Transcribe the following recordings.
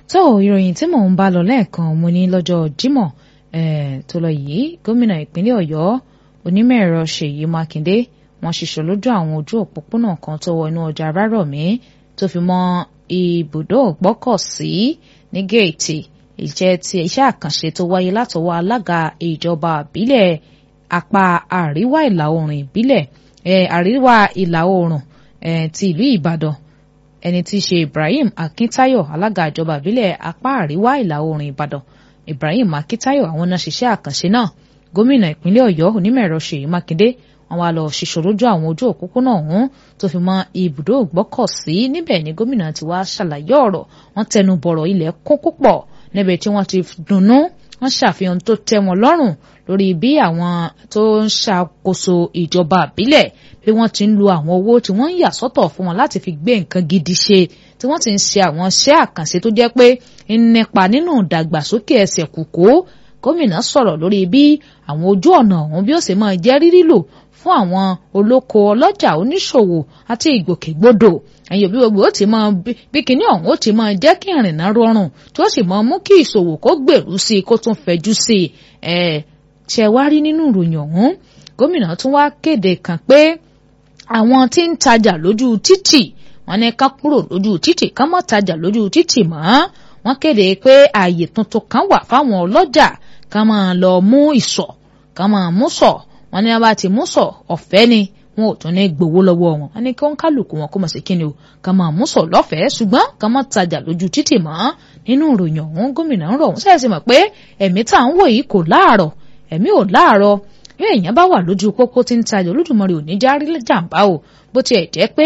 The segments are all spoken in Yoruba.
tó ìròyìn tí mò ń bá lọ lẹ́ẹ̀kan mo ní lọ́jọ́ Jímọ̀ tó lọ yìí gómìnà ìpínlẹ̀ Ọ̀yọ́ onímọ̀ ẹ̀rọ Ṣèyí Mákindé wọ́n ṣiṣọ́ lójú àwọn ojú òpópónà kan tó wọ inú ọjà Rárọ̀mí tó fi mọ́ ibùdó gbọ́kọ̀sí ní géètì ìjẹ́ ti iṣẹ́ àkànṣe tó wáyé látọwọ́ alága ìjọba ìbílẹ̀ apá àríwá ìlà oòrùn ìbílẹ̀ àríwá ìlà oòrùn ti ìlú Ìbàdàn ẹni tí í ṣe Ibrahim Akíntáyọ̀ alága ìjọba ìbílẹ̀ apá àríwá ìlà oòrùn Ìbàdàn Ibrahim Akíntáyọ̀ àwọn náà ṣiṣẹ́ àkànṣe náà gómìnà ìpínlẹ̀ Ọ̀yọ́ onímọ̀ ẹ̀rọ Ṣèyí Mákindé wọ́n wá lọ ṣiṣọ́ lójú àwọn ojú òpópónà ọ̀hún tó fi mọ́ ibùdó ìgbọ́kọ̀sí níbẹ̀ ni gómìnà ti wá ṣàlàyé ọ̀rọ̀ wọ́n tẹnu bọ̀rọ̀ ilẹ̀ kún púpọ̀ níbi tí wọ́n ti dunnú wọ́n ṣàfihàn tó tẹ́ wọn lọ́rùn lórí bí àwọn tó ń ṣàkóso ìjọba àbílẹ̀ bí wọ́n ti ń lo àwọn owó tí wọ́n ń yà sọ́tọ̀ fún wọn láti fi gbé nǹkan gidi ṣe tí wọ́n ti ń ṣe àwọn iṣẹ́ àkànṣe tó jẹ́ pé ń nípa nínú ìdàgbàsókè ẹsẹ̀ kùkú gómìnà sọ̀rọ̀ lórí bí àwọn ojú ọ̀nà ọ̀hún bí ó ṣe máa jẹ́ rírí lò fún àwọn olóko ọlọ́jà oníṣòwò àti ìgbòkègbodò ẹ̀yìn òbí gbogbo ó ti máa bí kinní ọ̀hún ó ti máa jẹ́ kí ìrìnnà rọrùn tí ó sì máa mú kí ìṣòwò kó gbèrú sí i kó tún fẹjú sí i ẹ̀ ṣe wá rí nínú ìròyìn ọ̀hún gómìnà tún wá kéde kan pé àwọn tí ń tajà lójú títì wọ́n ní ká kúrò lójú títì ká má tajà lójú títì mọ́ wọ́n kéde pé ààyè tuntun kan wà fáwọn ọlọ́jà ká máa lọ mú ìsọ̀ ká máa mú sọ̀ wọ́n ní abá ti mú sọ̀ ọ̀fẹ́ ni wọn ò tún ní gbowó lọ́wọ́ wọn wọ́n ní kí wọ́n kálukú wọn kó mọ̀ sí kíni o ká máa mú sọ̀ lọ́fẹ̀ẹ́ ṣùgbọ́n ká má tajà lójú títì mọ́ nínú ìròyìn ọ̀hún gómìnà ń rọ̀ wọ́n sẹ́yìn sí mọ̀ pé ẹ̀mí tá à ń wò yìí kò láàrọ̀ ẹ̀mí ò láàrọ̀ bí èèyàn bá wà lójú pópó tí ń tajà Olódùmarè ò ní járí jàǹbá o bó tiẹ̀ jẹ́ pé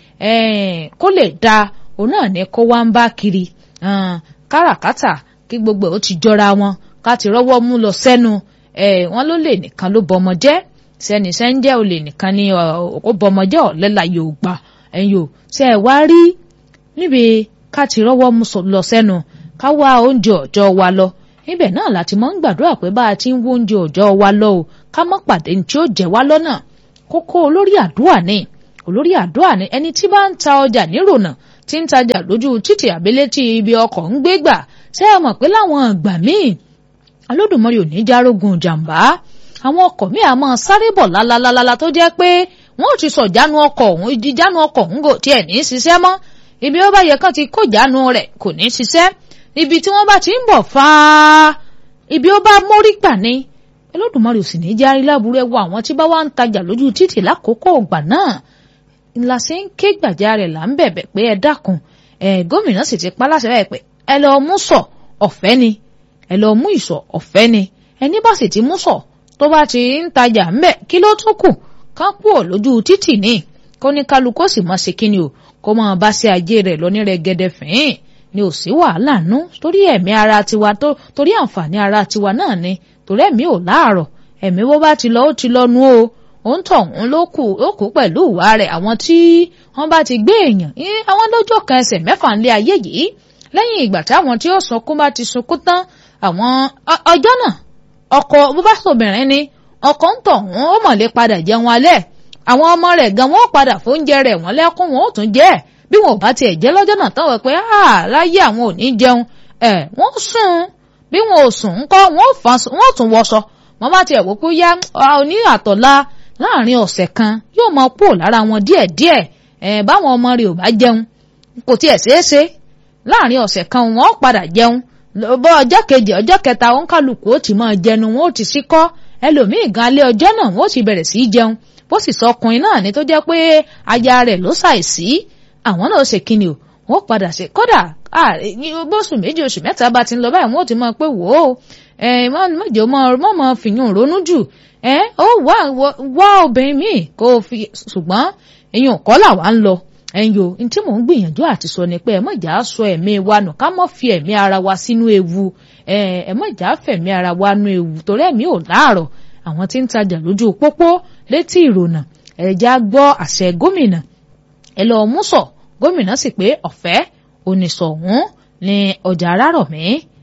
kó lè da òun náà ní kó wá ń bá kiri káràkátà kí gbogbo ó ti jọra wọn ká ti rọ́wọ́ mú lọ sẹ́nu wọn ló lè nìkan ló bọmọ jẹ́ sẹ́ni sẹ́ńjẹ́ ò lè nìkan ní ó bọmọ jẹ́ ọ̀lẹ́la yóò gbà ẹ̀yìn o ṣe ẹ̀ wá rí níbi ká ti rọ́wọ́ mú lọ sẹ́nu ká wá oúnjẹ ọ̀jọ́ wa lọ níbẹ̀ náà láti mọ́ ń gbàdúrà pé bá a ti ń wó oúnjẹ ọ̀jọ́ wa lọ o ká mọ́ pàdé ní tí ó jẹ́ wá lọ́nà kókó olórí àdúrà ni olórí àdúrà ni ẹni tí bá ń ta ọjà nírònà tí ń tajà lójú títì àbílẹ̀ tí ibi ọkọ̀ ń gbé gbà ṣé ẹ mọ̀ pé láwọn ìgbà míì Olódùmarè ò ní járógun jàǹbá àwọn ọkọ̀ míì àmọ́ sáré bọ̀ lálálálá tó jẹ́ pé wọ́n ò ti sọ jánu ọkọ̀ ọ̀hún ìdí jánu ọkọ̀ ọ̀hún kò tiẹ̀ ní í ṣiṣẹ́ mọ́ ibi ó bá yẹ kán ti kó jánu rẹ̀ kò ní í ṣiṣẹ́ ibi tí wọ́n bá ti ń bọ̀ fáá ibi ó bá mórí gbà ni Olódùmarè ò sì ní járí láburú ẹwọ àwọn tí bá wá ń tajà lójú títì lákòókò ọgbà náà ńlá sí ń ké gbàjarè là ń bẹ̀bẹ̀ pé ẹ dákun ẹ gómìnà sì ti pa láṣẹ bẹ́ẹ̀ pé ẹ lọ mú sọ ọ̀fẹ́ ni ẹ lọ mú ìsọ̀ ọ̀fẹ́ ni ẹni bá sì ti mú sọ tó bá ti ń tajà ń bẹ̀ kí ló tún kù ká kúrò lójú títì ní kó ní kálukú sì máa ṣe kíni o kó máa bá ṣe ajé rẹ̀ lọ ní rẹ̀gẹ̀dẹ̀ fìín ni ò sí wàhálà nú torí ẹ̀mí ara tiwa tó torí àǹfààní ara tiwa náà ni torí ẹ̀mí ò láàrọ̀ ẹ̀mí bó bá ti lọ ó ti lọ́nu o òun tọ̀hún ló kù ó kù pẹ̀lú ìwà rẹ̀ àwọn tí wọ́n bá ti gbé èèyàn àwọn lọ́jọ́ kan ẹsẹ̀ mẹ́fà ńlẹ̀ ayé yìí lẹ́yìn ìgbà táwọn tí ó sunkún bá ti sunkún tán àwọn ọjọ́ náà ọkọ bó bá sọ̀bìnrin ni ọkọ ń tọ̀hún ó mọ̀ lè padà jẹun alẹ́ àwọn ọmọ rẹ̀ gan wọ́n padà fóúnjẹ rẹ̀ wọ́n lẹ́kún wọn ó tún jẹ́ ẹ̀ bí wọn ò bá tiẹ̀ jẹ́ lọ́jọ́ náà tán wọ̀ pé láyé àwọn ò ní jẹun ẹ̀ wọ́n sùn bí wọn ò sùn ńkọ́ wọn ò tún wọṣọ wọn bá tiẹ̀ wò pé yá òní àtọ̀la láàrin ọ̀sẹ̀ kan yóò máa pò lára wọn díẹ̀díẹ̀ ẹ̀ báwọn ọmọ rẹ̀ ò bá jẹun kò tiẹ̀ ṣeé ṣe láàrin ọ̀sẹ̀ kan wọn ó padà jẹun bọ́ ọjọ́ kejì ọjọ́ kẹta òun kálukú ó ti máa jẹnu wọn ó ti síkọ́ ẹlòmíì gan alẹ́ ọjọ́ náà wọn ó ti bẹ̀rẹ̀ sí í jẹun bó sì sọ ọkùnrin náà ni tó jẹ́ pé aya rẹ̀ ló ṣàìsí àwọn náà ṣe kíni o wọn padà ṣe kódà bóṣù méjì oṣù mẹ́ta bá ti ń lọ báyìí wọn ò ti mọ pé wò ó mọ̀jọ mọ̀ mọ̀ fìyàn ronú jù ó wá obìnrin míì kó o fi ṣùgbọ́n èyàn kọ́ là wá ń lọ ẹ̀yin o ní tí mò ń gbìyànjú àti sọ ni pé ẹ mọ̀jà sọ ẹ̀mí wa nù ká mọ̀ fi ẹ̀mí ara wa sínú ewu ẹ mọ̀jà fẹ̀mí ara wa nú ewu torí ẹ̀mí ò láàrọ̀ àwọn tí ń tajà lójú pópó létí ìrònà ẹ̀já gbọ́ àṣẹ gómìnà ẹ lọ́ọ́ mú sọ gómìnà sì pé ọ̀fẹ́ oníṣọ̀hún ní ọjà Arárọ̀mí